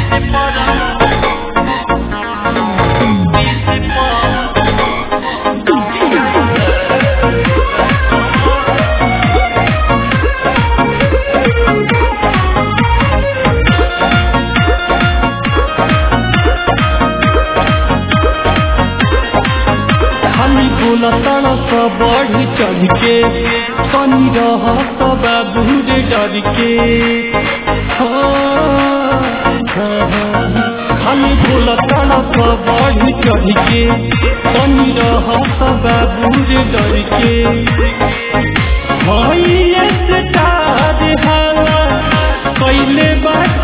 खाली बोला तड़प बढ़ चढ़ के तनी रह बाबू रे डर के हाँ, हाँ, हाँ। खाली बोला तड़प बढ़ चढ़ के तनी रह बाबू रे डर के भइए से तार हाला कैले बात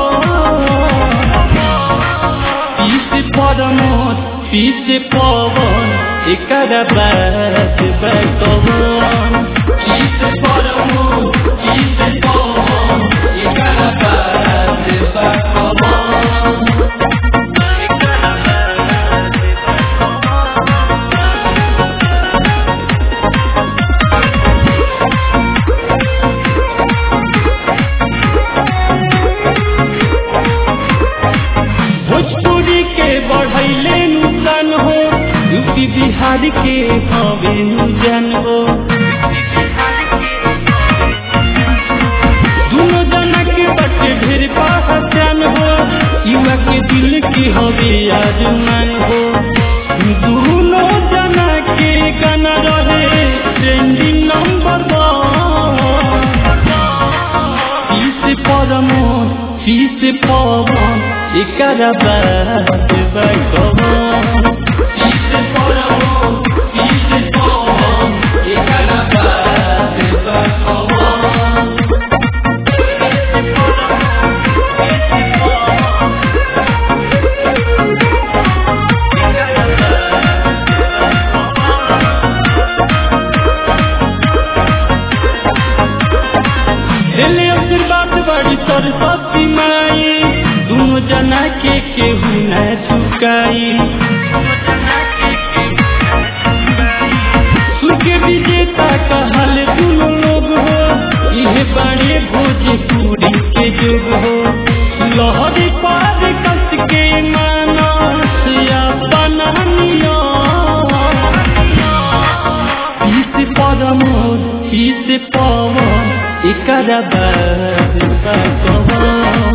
पीस परमोद पीस पवन एकर बात बतवन पीस परमोद पीस पवन एकर बात बतवन भोजपुरी के बढ़ैले नुकसान हो यूपी बिहार के हवे नुजन हो दोनों जना के बच्चे ढेर पहचान हो युवा के दिल की हवे आजमान हो दोनों जना के गाना रहे trending number one piece Pramod piece Pawan एकर बात बकवन पीस परमोद पीस पवन एकर बात बकवन दिले आशीर्वाद बड़ी सरस्वती माई दोनों जना के केहू न झुकाई सुन के विजेता कहल दोनों लोग हो इहे बाड़े भोजपुरी के जुग हो लहरी पार कस के मानस अपना नियम पीस परमोद पीस पवन एकर बात बकवन